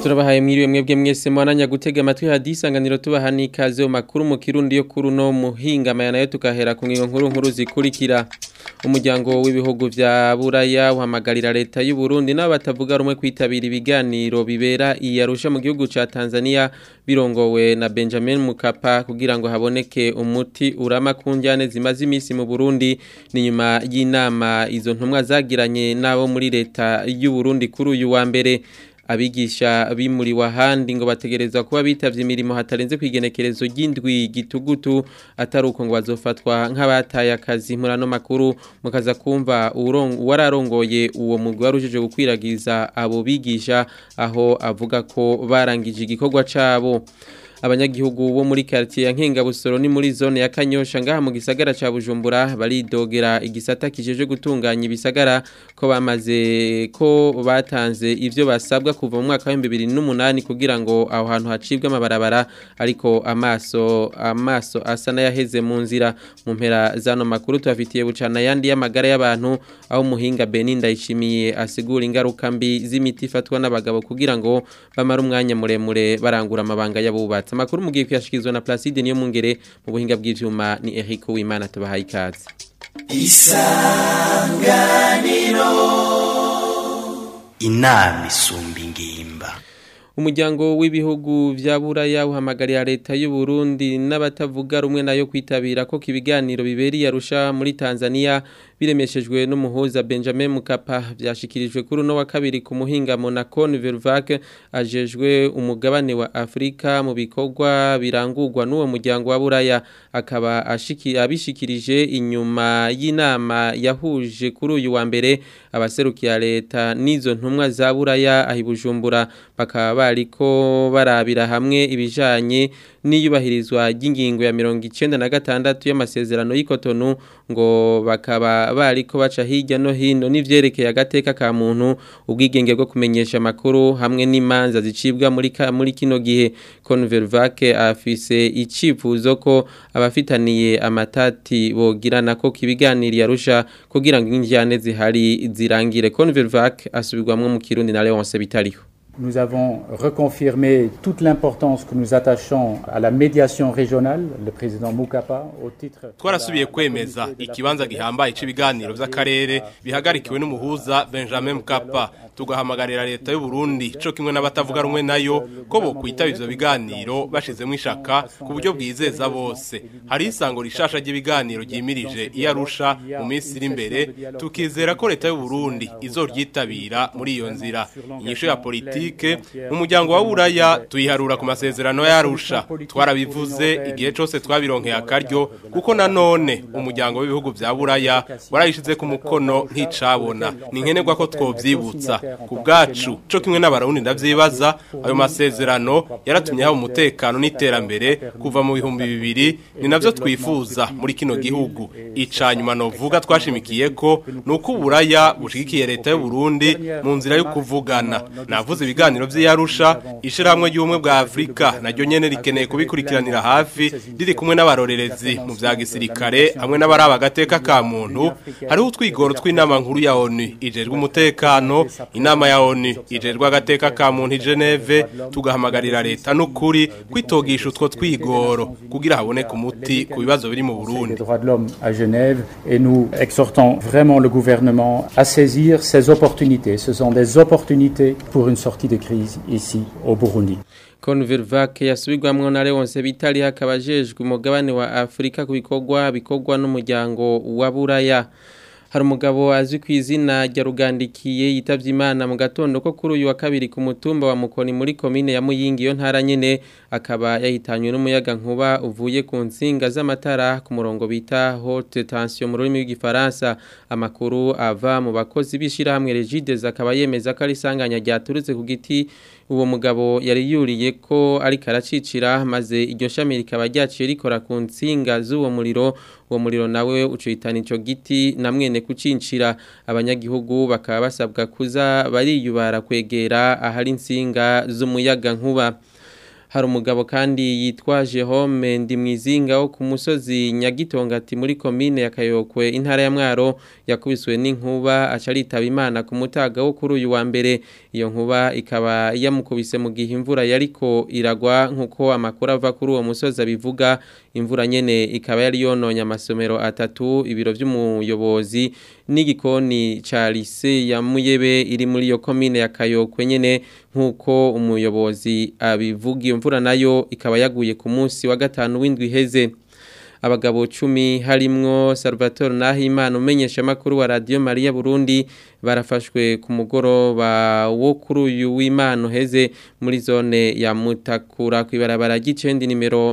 turabahaye mwiriwe mwebwe mwese mwananya gutega amatwi hadisanganiro tubaha n'ikaze mu makuru mu kirundi yo kuri uno muhinga mayana yo tukahera ku ngingo nkuru nkuru zikurikira umuryango w'ibihugu vya buraya uhamagarira leta y'u Burundi n'abo batavuga rumwe kwitabira ibiganiro bibera iyarusha mu gihugu ca Tanzania birongowe na Benjamin Mukapa kugira ngo haboneke umuti urama ku njyane zimaze imisi mu Burundi ni nyuma y'inama izo ntumwa zagiranye nabo muri leta y'u Burundi kuri uyu wa mbere abigisha bimuriwe ahandi ngo bategerezwa kuba bitavye imirimo hatarenze kwigenekerezo ry'indwi gitugutu atari uko ngo bazofatwa nk'abataye akazi murano makuru mukaza kumva uwararongoye uwo mugwi warujije gukwiragiza abo bigisha aho avuga ko barangije igikorwa cabo abanyagihugu bo muri quartier ya Nkengabusoro ni muri zone ya Kanyosha ngaha mu gisagara ca Bujumbura baridogera igisata kijeje gutunganya ibisagara ko bamaze ko batanze ivyo basabwa kuva mu mwaka wa 2008 kugira ngo aho hantu hacibwe amabarabara ariko amaso amaso asa n'ayaheze mu nzira mu mpera zano makuru tubafitiye bucana yandi y'amagara y'abantu aho muhinga Beninda ishimiye asigura ingaruka mbi z'imiti ifatwa n'abagabo kugira ngo bamara umwanya muremure barangura amabanga y'abubatsi amakuru mugiye kuyashikizwa na Placide niyo mungere mu buhinga bw'ivyuma ni Eric Uwimana tubahaye ikaze isanganiro inama isumba ingimba umuryango w'ibihugu vya buraya uhamagarira leta y'u Burundi n'abatavuga rumwe nayo kwitabira ko kibiganiro biberi yarusha muri Tanzania biremeshejwe n'umuhuza Benjamin Mukapa vyashikirijwe kuri no wa kabiri ku muhinga Monaco Vervac ajejwe umugabane wa Afrika mu bikorwa birangurwa n'uwo muryango wa buraya akaba ashiki abishikirije inyuma y'inama yahuje kuri uyu wa mbere abaserukiya leta n'izo ntumwa za buraya ahibujumbura bakaba bariko barabira hamwe ibijanye n'iyubahirizwa ry'ingingo ya mirongo icenda na gatandatu y'amasezerano y'ikotonu ngo bakaba bariko baca hirya no hino n'ivyerekeye agateka ka muntu ubwigenge bwo kumenyesha amakuru hamwe n'imanza zicibwa muri ka, muri kino gihe Convervac afise icifuzo ko abafitaniye amatati bogirana ko kibiganiriye arusha kugira ngo injyane zihari zirangire Convervac asubirwamwe mu Kirundi na Leonce Bitariho Nous avons reconfirmé toute l'importance que nous attachons à la médiation régionale, le président Mukapa, au titre... Twarasubiye kwemeza ikibanza gihambaye c'ibiganiro vy'akarere bihagarikiwe n'umuhuza Benjamin Mukapa tugahamagarira leta y'u Burundi co kimwe n'abatavuga rumwe nayo ko bo kwitaba ivyo biganiro bashizemo ishaka ku buryo bwizeza bose hari isango rishasha ry'ibiganiro ryimirije iyarusha mu minsi iri imbere tukizera ko leta y'u Burundi izoryitabira muri iyo nzira inyisho ya politike mu muryango wa buraya tuyiharura ku masezerano yarusha twarabivuze igihe cose twabironkeye akaryo kuko nanone umuryango w'ibihugu vya buraya warayishize ku mukono nticabona ni nkenerwa ko twovyibutsa ku bwacu co kimwe n'abarundi ndavyibaza ayo masezerano yaratumye haba umutekano n'iterambere kuva mu bihumbi bibiri ni navyo twifuza muri kino gihugu ica nyuma novuga twashimikiye ko nuko uburaya bushigikiye leta y'u Burundi mu nzira yo kuvugana navuze ibiganiro vy'iyarusha ishirahamwe ry'ubumwe bwa Afrika naryo nyene rikeneye kubikurikiranira hafi riri kumwe n'abarorerezi mu vya gisirikare hamwe n'abaraba agateka ka muntu hariho utwigoro tw'inama nkuru ya ONU ijejwe umutekano inama ya ONU ijejwe agateka ka muntu i Geneve tugahamagarira leta n'ukuri kwitogisha utwo twigoro kugira haboneke umuti ku bibazo biri mu Burundi droits de l'homme à Genève et nous exhortons vraiment le gouvernement à saisir ces opportunités. Ce sont des opportunités pour une sortie de crise ici au Burundi. Convervac yasubirwamwo na Leonce Bitali hakaba jejwe umugabane wa Afrika ku bikorwa bikorwa n'umuryango wa Buraya hari umugabo azwi ku izina rya rugandikiye yitavye imana mu gatondo ko kuri uyu wa kabiri ku mutumba wa mukoni muri komine ya muyingi yo ntara nyene akaba yahitanywe n'umuyaga nkuba uvuye ku nsinga z'amatara ku murongo bita haute tension mu rurimi rw'igifaransa amakuru ava mu bakozi b'ishirahamwe Regides akaba yemeza ko ari isanganya ryaturutse ku giti uwo mugabo yari yuriye ko ariko aracicira maze iryo shami rikaba ryaciye rikora ku nsinga z'uwo muriro uwo muriro nawe ucuhitana ico giti na mwene kucincira abanyagihugu bakaba basabwa kuza bariyubara kwegera ahari insinga z'umuyaga nkuba hari umugabo kandi yitwaje home ndi mwizinga wo ku musozi nyagitongati muri komine ya Kayokwe intara ya Mwaro yakubiswe n'inkuba acaritaba imana ku mutaga wo kuri uyu wa mbere iyo nkuba ikaba yamukubise mu gihe imvura yariko iragwa nkuko amakuru ava kuri uwo musozi abivuga imvura nyene ikaba yari yononye amasomero atatu ibiro vy'umuyobozi n'igikoni ca lise ya Muyebe iri muri iyo komine ya Kayokwe nyene nkuko umuyobozi abivuga iyo mvura nayo ikaba yaguye ku munsi wa gatanu w'indwi iheze abagabo cumi harimwo Salvatore Nahimana umenyesha makuru wa Radio Maria Burundi barafashwe ku mugoroba wo kuri uyu w'Imana heze muri zone ya Mutakura kwibarabara gicendi nimero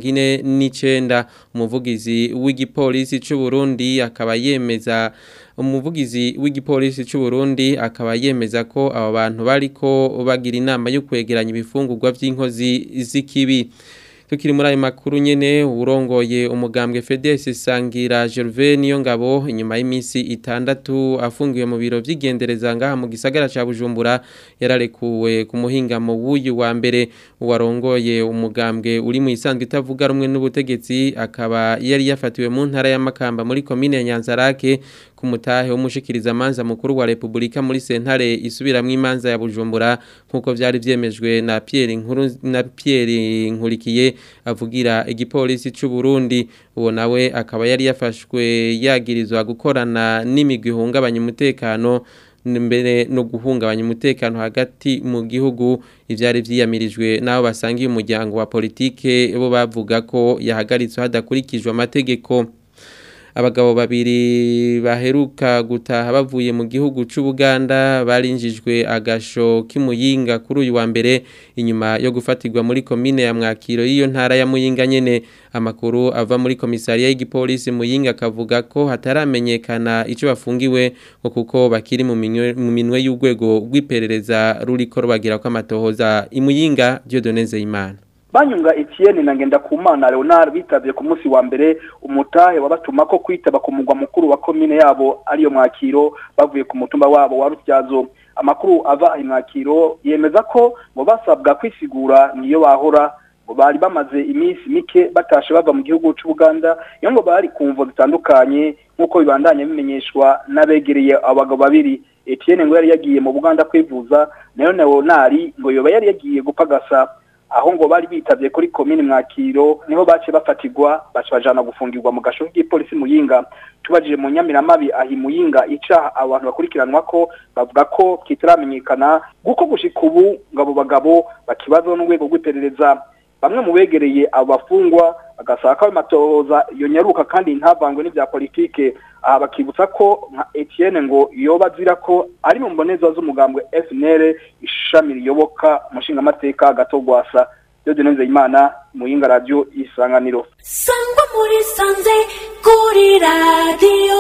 49 umuvugizi w'igipolisi c'u Burundi akaba yemeza umuvugizi w'igipolisi c'u Burundi akaba yemeza ko abo bantu bariko bagira inama yo kwegeranya ibifungurwa vy'inkozi z'ikibi tukiri muri ayo makuru nyene urongoye umugambwe FEDES sangira Gervais niyo ngabo inyuma y'iminsi itandatu afungiwe mu biro vy'igendereza ngaha mu gisagara ca Bujumbura yararekuwe ku muhingamo w'uyu wa mbere uwarongoye umugambwe uri mu isanzwe itavuga rumwe n'ubutegetsi akaba yari yafatiwe mu ntara ya Makamba muri commune ya Nyanzarake ku mutahe w'umushikiriza manza mukuru wa Republika muri sentare isubiramwo imanza ya Bujumbura nkuko vyari vyemejwe na Pierre Nkuru na Pierre Nkurikiye avugira igipolisi c'u Burundi uwo nawe akaba yari yafashwe yagirizwa gukorana n'imigwi ihungabanya umutekano mbere no guhungabanya umutekano hagati mu gihugu ivyari vyiyamirijwe nabo basangiye umuryango wa politike bo bavuga ko yahagaritswe hadakurikijwe amategeko abagabo babiri baheruka gutaha bavuye mu gihugu c'Ubuganda barinjijwe agasho k'imuyinga kuri uyu wa mbere inyuma yo gufatirwa muri komine ya Mwakiro y'iyo ntara ya Muyinga nyene amakuru ava muri komisariya y'igipolisi Muyinga akavuga ko hataramenyekana ico bafungiwe ngo kuko bakiri mu minwe y'urwego rw'iperereza ruriko rubagira ko amatohoza imuyinga Dieudonne Imana banyunga Etienne na Ngendakumana Leonard bitavye ku munsi wa mbere umutahe wabatuma ko kwitaba ku mugwa mukuru wa komine yabo ariyo mwakiro bavuye ku mutumba wabo wa Rutyazo amakuru ava ayi mwakiro yemeza ko ngo basabwa kwisigura niyo bahora ngo bari bamaze iminsi mike batashe bava mu gihugu c'u Buganda iyo ngo bari kumvo zitandukanye nkuko bibandanye bimenyeshwa n'abegereye abagabo babiri Etienne ngo yari yagiye mu Buganda kwivuza nayo Leonard ngo yoba yari yagiye gupagasa aho ngo bari bitavye kuri komine mwakiro niho bace bafatirwa bace bajana gufungirwa mu gasho k'ipolisi muyinga tubajije mu nyamiramabi ahi muyinga ica abantu bakurikiranwa ko bavuga ko kitaramenyekana guko gushika ubu ngabo bagabo bakibazo n'urwego rw'iperereza bamwe mu begereye abo bafungwa bagasaba ko amatohoza yonyaruka kandi ntavangwe n'ibya politike aha bakibutsa ko nka Etienne ngo yoba azira ko ari mu mboneza z'umugambwe FNL ishami riyoboka umushingamateka gatogwasa Dieudonne Imana muyinga radio isanganiro sangwa muri sanze kuri radio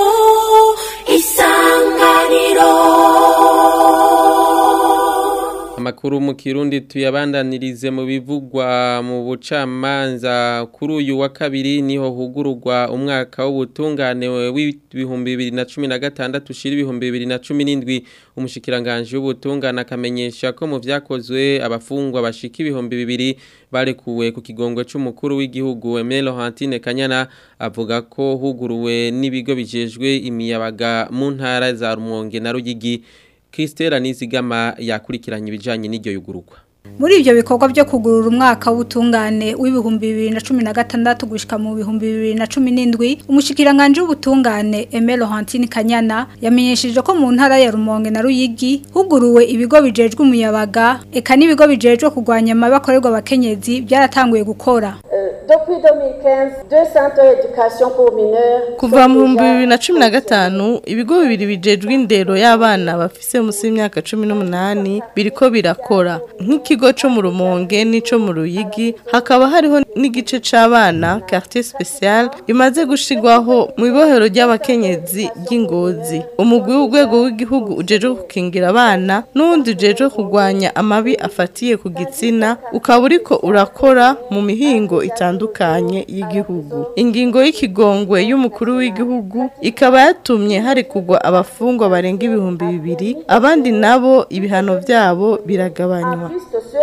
isanganiro Amakuru mu Kirundi tuyabandanirize mu bivugwa mu bucamanza kuri uyu wa kabiri niho hugururwa umwaka w'ubutungane w'ibihumbi bibiri na cumi na gatandatu ushira ibihumbi bibiri na cumi n'indwi umushikiranganje w'ubutungane akamenyesha ko mu vyakozwe abafungwa bashika ibihumbi bibiri barekuwe ku kigongwe c'umukuru w'igihugu Emile Hantine Kanyana avuga ko huguruwe n'ibigo bijejwe imiyabaga mu ntara za Rumonge na Ruyigi Christela Nizigama yakurikiranye ibijanye n'iryo yugururwa muri ibyo bikorwa byo kugurura umwaka w'ubutungane w'ibihumbi bibiri na cumi na gatandatu gushyika mu bihumbi bibiri na cumi n'indwi umushyikiranganje w'ubutungane emelo hantine kanyana yamenyesheje ko mu ntara ya rumonge na ruyigi huguruwe ibigo bijejwe umuyabaga eka n'ibigo bijejwe kurwanya amabi akorerwa abakenyezi byaratanguye gukora Depuis 2015, deux centres d'éducation pour mineurs kuva mu bihumbi bibiri na cumi na gatanu ibigo bibiri bijejwe indero y'abana bafise munsi y'imyaka cumi n'umunani biriko birakora nk'ikigo co mu rumonge n'ico mu ruyigi hakaba hariho n'igice c'abana quartier special bimaze gushirwaho mu ibohero ry'abakenyezi ry'ingozi umugwi w'urwego w'igihugu ujejwe gukingira abana n'uwundi ujejwe kurwanya amabi afatiye ku gitsina ukaba uriko urakora mu mihingo itandukanye y'igihugu ingingo y'ikigongwe y'umukuru w'igihugu ikaba yatumye hari kugwa abafungwa barenga ibihumbi bibiri abandi nabo ibihano vyabo biragabanywa plus que ceux qui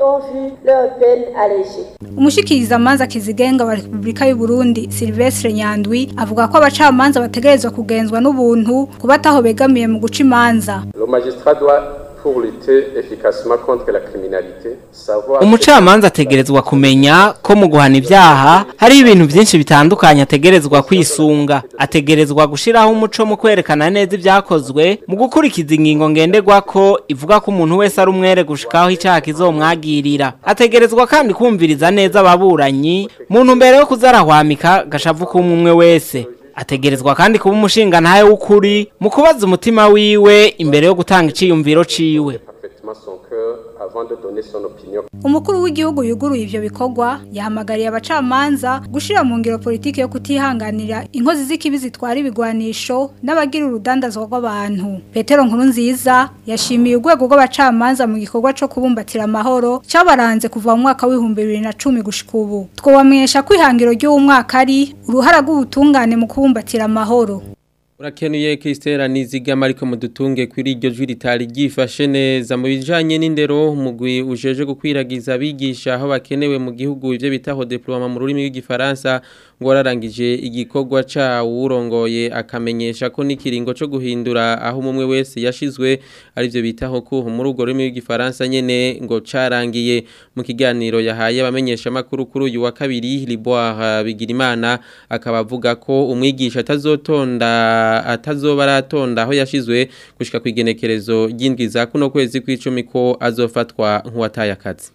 ont vu leur peine allégée. umushikiriza amanza kizigenga wa Republika y'u Burundi Silvestre Nyandwi avuga ko abacamanza bategerezwa kugenzwa n'ubuntu kubataho begamiye mu guca imanza Le magistrat doit, pour lutter efficacement contre la criminalité, savoir... umucamanza ategerezwa kumenya ko mu guhana ibyaha hari ibintu byinshi bitandukanye ategerezwa kwisunga ategerezwa gushyiraho umuco mu kwerekana neza ibyakozwe mu gukurikiza ingingo ngenderwa ko ivuga ko umuntu wese ari umwere gushikaho icyaha kizomwagirira ategerezwa kandi kumviriza neza ababuranyi mu ntumbero yo kuzarahwamika gashavu k'umwe umwe wese ategerezwa kandi kuba umushinga ntawe w'ukuri mu kubaza umutima wiwe imbere yo gutanga iciyumviro ciwe parfaitement son cœur avant de donner son opinion. umukuru w'igihugu yuguruye ivyo bikorwa yahamagariye abacamanza gushira mu ngiro politiki yo kutihanganira inkozi z'ikibi zitwara ibigwanisho n'abagira urudandazwa rw'abantu petero nkuru nziza yashimiye urwego rw'abacamanza mu gikorwa co kubumbatira amahoro cabaranze kuva mu mwaka w'ibihumbi bibiri na cumi gushika ubu twobamenyesha ko ihangiro ry'uwo mwaka ari uruhara rw'ubutungane mu kubumbatira amahoro Urakenuye Kristera nizigama ariko mudutunge kuri iryo jwi ritari ryifashe neza mu bijanye n'indero umugwi ujeje gukwiragiza abigisha aho bakenewe mu gihugu ivyo bitaho diploma mu rurimi rw'igifaransa ngo wararangije igikorwa ca urongoye akamenyesha ko n'ikiringo co guhindura aho umwe wese yashizwe ari byo bitaho ko muri urwo rurimi rw'igifaransa nyene ngo carangiye mu kiganiro yahaye abamenyesha makuru kuri uyu wa kabiri Liboire Bigirimana akaba avuga ko umwigisha atazotonda atazoba aratonda aho yashizwe gushika ku igenekerezo ry'indwi za kuno kwezi kw'icumi ko azofatwa nk'uwataye akazi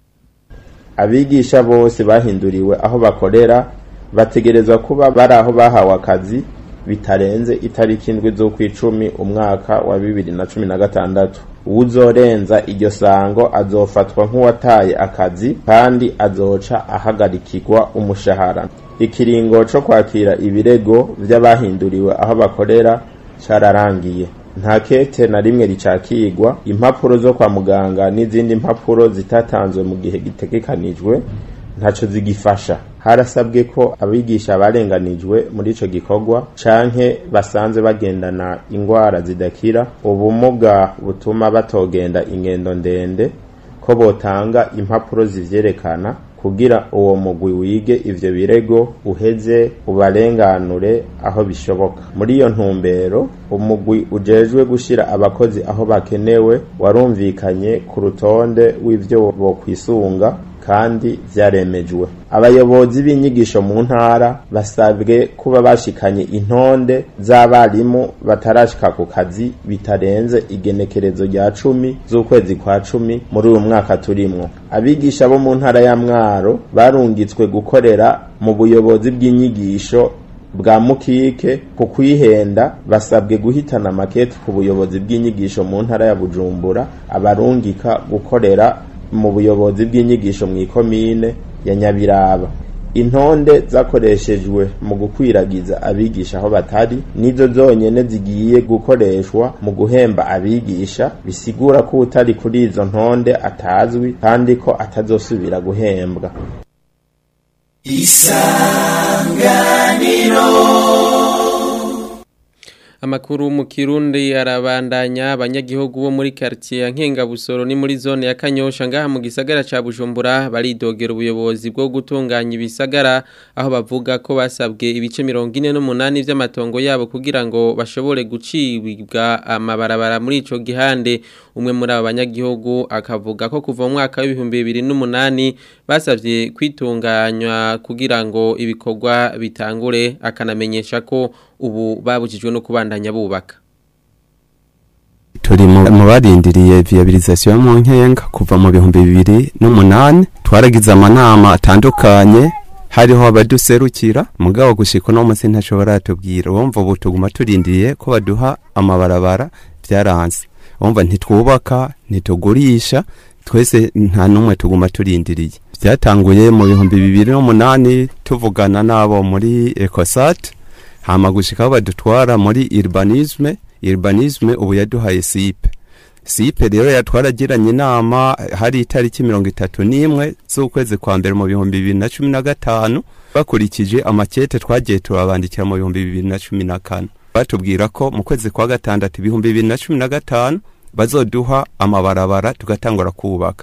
abigisha bose bahinduriwe aho bakorera bategerezwa kuba bari aho bahawe akazi bitarenze itariki indwi z'ukwicumi umwaka wa bibiri na cumi na gatandatu uwuzorenza iryo sango azofatwa nk'uwataye akazi kandi azoca ahagarikirwa umushahara ikiringo co kwakira ibirego vy'abahinduriwe aho bakorera cararangiye nta kete na rimwe ricakirwa impapuro zo kwa muganga n'izindi mpapuro zitatanzwe mu gihe gitegekanijwe ntaco zigifasha harasabwe ko abigisha barenganijwe muri ico gikorwa canke basanze bagendana ingwara zidakira ubumuga butuma batogenda ingendo ndende ko botanga impapuro zivyerekana kugira uwo mugwi wige ivyo birego uheze ubarenganure aho bishoboka muri iyo ntumbero umugwi ujejwe gushira abakozi aho bakenewe warumvikanye ku rutonde w'ivyo bokwisunga kandi vyaremejwe abayobozi b'inyigisho mu ntara basabwe kuba bashikanye intonde z'abarimu batarashika ku kazi bitarenze igenekerezo rya cumi z'ukwezi kwa cumi muri uyu mwaka turimwo abigisha bo mu ntara ya mwaro barungitswe gukorera mu buyobozi bw'inyigisho bwa mukike ku kwihenda basabwe guhitana makete ku buyobozi bw'inyigisho mu ntara ya bujumbura abarungika gukorera mu buyobozi bw'inyigisho mu ikomine ya nyabiraba intonde zakoreshejwe mu gukwiragiza abigisha aho batari nizo zonyene zigiye gukoreshwa mu guhemba abigisha bisigura ko utari kuri izo ntonde atazwi kandi ko atazosubira guhembwa isanganiro Amakuru mu Kirundi arabandanya abanyagihugu bo muri quartier ya Nkengabusoro ni muri zone ya Kanyosha ngaha mu gisagara ca Bujumbura baridogera ubuyobozi bwo gutunganya ibisagara aho bavuga ko basabwe ibice 48 vy'amatongo yabo kugira ngo bashobore gucibwa amabarabara muri ico gihande umwe muri aba banyagihugu akavuga ko kuva mu mwaka w'ibihumbi 2008 basavye kwitunganywa kugira ngo ibikorwa bitangure akanamenyesha ko ubu babujijwe no kubandanya bubaka turi mu barindiriye viabilisation mu nkenga kuva mu bihumbi bibiri n'umunani twaragize amanama atandukanye hariho abaduserukira mugabo gushika no munsi ntashobora tubwira wumva ubu tuguma turindiriye ko baduha amabarabara byaranze wumva ntitwubaka ntitugurisha twese nta numwe tuguma turindiriye byatanguye mu bihumbi bibiri n'umunani tuvugana n'abo muri ecosat hama gushikaho badutwara muri urbanisme urbanisme ubu yaduhaye sipe sipe rero yatwaragiranye inama hari itariki mirongo itatu n'imwe z'ukwezi kwa mbere mu bihumbi bibiri na cumi na gatanu bakurikije amakete twagiye turabandikira mu bihumbi bibiri na cumi na kane batubwira ko mu kwezi kwa gatandatu ibihumbi bibiri na cumi na gatanu bazoduha amabarabara tugatangura kubaka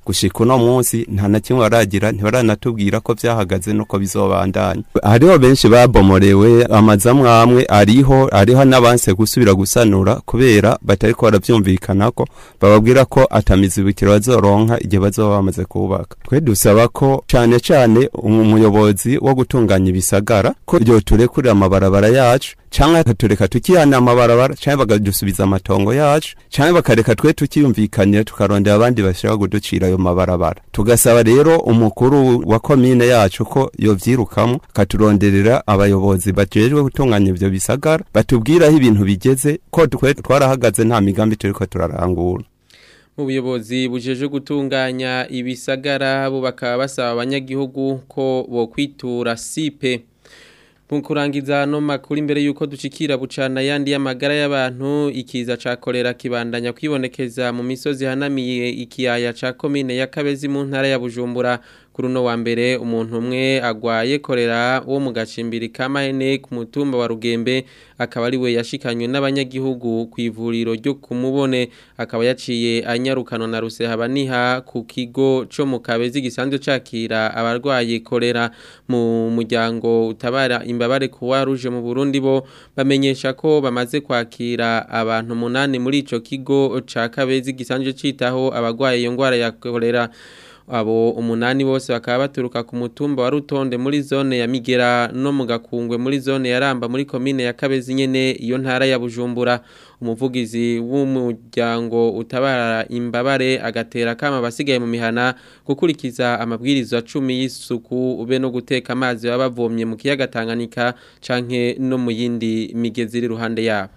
gushika uno munsi nta na kimwe baragira ntibaranatubwira ko vyahagaze nuko bizobandanya hariho benshi babomorewe amazu amwe amwe ariho ariho n'abanse gusubira gusanura kubera batariko baravyumvikanako bababwira ko atamizibukiro bazoronka igihe bazoba bamaze kubaka twe dusaba ko cane cane umuyobozi wo gutunganya ibisagara ko yoturekurira amabarabara yacu canke akatureka tukihana amabarabara canke bakadusubiza amatongo yacu canke bakareka twe tukiyumvikanira tukarondera abandi bashaka kuducira ayo mabarabara tugasaba rero umukuru wa komine yacu ko yovyirukamwo akaturonderera abayobozi bajejwe gutunganya ivyo bisagara batubwira aho ibintu bigeze ko twe twarahagaze nta migambi turiko turarangura mu buyobozi bujeje gutunganya ibisagara bo bakaba basaba abanyagihugu ko bokwitura sipe mu kurangiza no makuru imbere yuko ducikira bucana yandi y'amagara y'abantu ikiza ca kolera kibandanya kwibonekeza mu misozi hanamiye ikiyaya ca komine ya Kabezi mu ntara ya Bujumbura kuri uno wa mbere umuntu umwe agwaye kolera wo mu gacimbiri ka Mahene ku mutumba wa Rugembe akaba ari we yashikanywe n'abanyagihugu ku ivuriro ryo kumubone akaba yaciye anyarukano na Rusehabaniha ku kigo co mu Kabezi gisanzwe cakira abarwaye kolera mu muryango utabara imbabare kuwa ruje mu Burundi bo bamenyesha ko bamaze kwakira abantu munani muri ico kigo ca Kabezi gisanzwe citaho abarwaye iyo ngwara ya kolera abo umunani bose bakaba baturuka ku mutumba wa Rutonde muri zone ya Migera no mu Gakungwe muri zone ya Ramba muri komine ya Kabezi nyene iyo ntara ya Bujumbura umuvugizi w'umuryango utabara imbabare agatera kama basigaye mu mihana gukurikiza amabwirizwa 10 y'isuku ube no guteka amazi baba bavomye mu kiyaga Tanganyika canke no mu yindi migezi iri ruhande yabo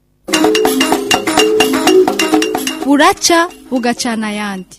buraca bugacana yandi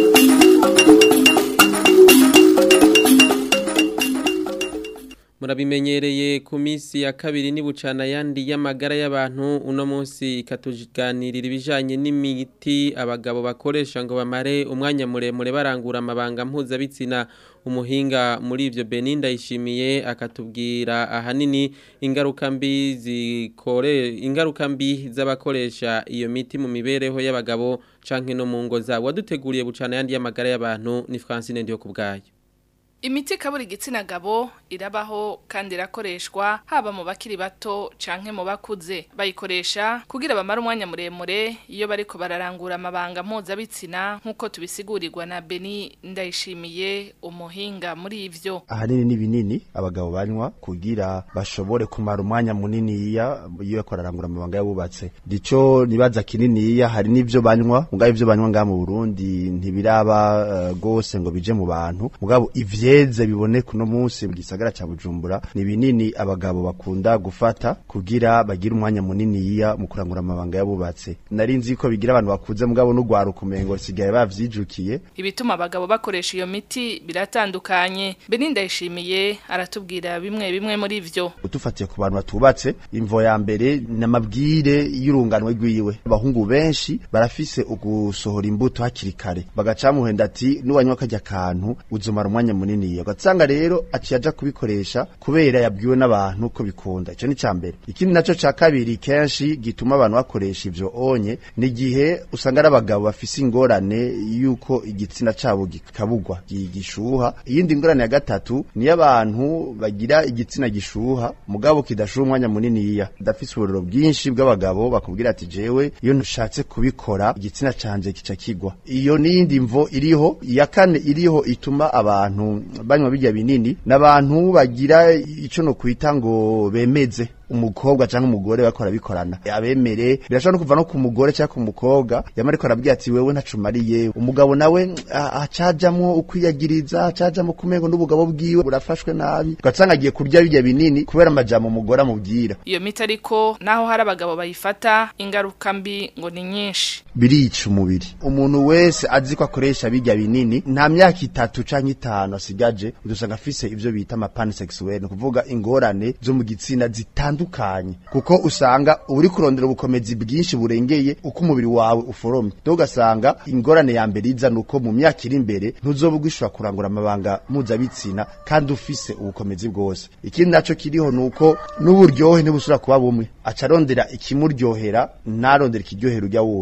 murabimenyereye ku minsi ya kabiri nibucana yandi y'amagara y'abantu uno munsi ikatuganirira ibijanye n'imiti abagabo bakoresha ngo bamare umwanya muremure barangura amabanga mpuzabitsina umuhinga muri ivyo Beninda yishimiye akatubwira ahanini ingaruka mbi zikore ingaruka mbi z'abakoresha iyo miti mu mibereho y'abagabo canke no mu ngo zabo waduteguriye bucana yandi y'amagara y'abantu ni Francine ndiyo kubgayo Imiti kaburi igitsina gabo irabaho kandi irakoreshwa haba mu bakiri bato canke mu bakuze bayikoresha kugira bamara umwanya muremure iyo bariko bararangura amabanga mpuzabitsina nk'uko tubisigurirwa na Beni ndayishimiye umuhinga muri ivyo ahanini ni binini abagabo banywa kugira bashobore kumara umwanya munini iya iyo bariko bararangura amabanga yabubatse dico nibaza kininiya hari n'ivyo banywa mugabo ivyo banywa ngaha mu Burundi ntibiraba uh, gose ngo bije mu bantu mugabo ivyo byeze biboneka uno munsi mu gisagara ca Bujumbura ni binini abagabo bakunda gufata kugira bagire umwanya munini yiya mu kurangura amabanga yabubatse nari nzi ko bigira abantu bakuze mugabo n'ugwara kumengo sigaye bavyijukiye ibituma abagabo bakoresha iyo miti biratandukanye Beninda yishimiye aratubwira bimwe bimwe muri ivyo utufatiye ku bantu batubatse imvo ya mbere namabwire y'urunganwe rwiwe abahungu benshi barafise ugusohora imbuto hakiri kare bagacamuhenda ati nuwanywa kajya kantu uzomara umwanya munini niniya ugasanga rero aciye aja kubikoresha kubera yabwiwe n'abantu ko bikunda ico ni ca mbere ikindi naco ca kabiri kenshi gituma abantu bakoresha ivyo onye ni igihe usanga ari abagabo bafise ingorane yuko igitsina cabo gikabugwa gishuha iyindi ngorane ya gatatu niyo abantu bagira igitsina gishuha mugabo kidashuha umwanya muniniya ndafise uburiro bwinshi bw'abagabo bakubwira ati jewe iyo ntushatse kubikora igitsina canje kica kigwa iyo niyindi mvo iriho iya kane iriho ituma abantu banywa bijya binini n'abantu bagira ico no kwita ngo bemeze umukobwa cyangwa umugore bakora bikorana abemere birashobora no kuva no ku mugore cyangwa ku mukobwa yamara ariko arabwira ati wewe ntacumariye umugabo nawe acajamwo ukwiyagiriza acajamwo kumengo n'ubugabo bwiwe burafashwe nabi ugasanga agiye kurya bijya binini kubera amajambo umugore amubwira iyo miti ariko naho hari abagabo bayifata ingaruka mbi ngo ni nyinshi birica umubiri umuntu wese azi ko akoresha bijya binini nta myaka itatu canke itanu asigaje udusanga afise ivyo bita amapansexuel ni kuvuga ingorane zo mu gitsina zitandukanye bitandukanye kuko usanga uri kurondera ubukomezi bwinshi burengeye uko umubiri wawe uforomye do ugasanga ingorane ya mbere iza nuko mu myaka iri imbere ntuzoba ugishobora kurangura amabanga mpuzabitsina kandi ufise ubukomezi bwose ikindi naco kiriho nuko n'uburyohe ntibusubira kuba bumwe aca arondera ikimuryohera ntarondera ikiryohera urya wundi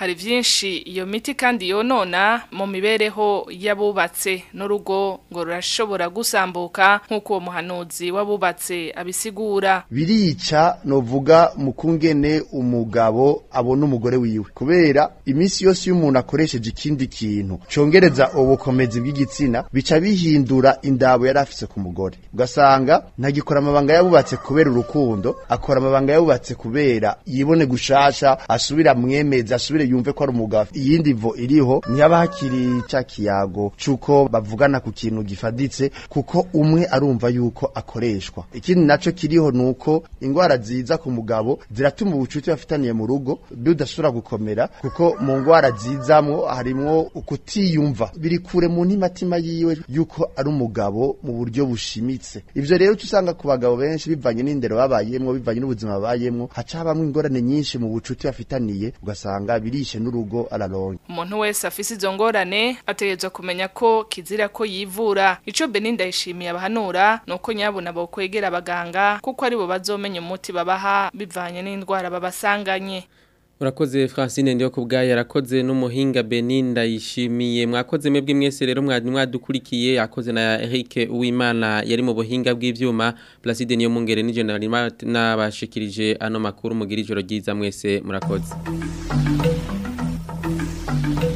hari vyinshi iyo miti kandi yonona mu mibereho y'abubatse n'urugo ngo rurashobora gusambuka nk'uko uwo muhanuzi w'abubatse abisigura birica novuga mu kungene umugabo abona umugore wiwe kubera iminsi yose iyo umuntu akoresheje ikindi kintu congereza ubukomezi bw'igitsina bica bihindura indabo yari afise ku mugore ugasanga ntagikora amabanga yabubatse kubera urukundo akora amabanga yabubatse kubera yibone gushasha asubira mwemeza asubire yumve ko ari umugabo iyindi vo iriho ntiyaba hakiri ca kiyago cuko bavugana ku kintu gifaditse kuko umwe arumva yuko akoreshwa ikindi naco kiriho nuko ingwara ziza ku mugabo ziratuma ubucuti bafitaniye mu rugo budasubira gukomera kuko mu ngwara zizamwo harimwo ukutiyumva biri kure mu ntimatima yiwe yuko ari umugabo mu buryo bushimitse ivyo rero usanga ku bagabo benshi bivanye n'indero babayemwo bivanye n'ubuzima babayemwo haca habamwo ingorane nyinshi mu bucuti bafitaniye ugasanga birishe n'urugo araronke umuntu wese afise izo ngorane ategerezwa kumenya ko kizira ko yivura ico Beninda yishimiye abahanura nuko nyabuna bo kwegera abaganga kuko ari bo bazomenya umuti babaha bivanye n'indwara babasanganye Urakoze Francine ndiyo kubgaye yarakoze n'umuhinga Beninda yishimiye mwakoze mwebwe mwese rero mwadukurikiye akoze na Eric Uwimana yari mu buhinga bw'ivyuma Placide niyo mungere ni general nabashikirije ano makuru mugira ijoro ryiza mwese murakoze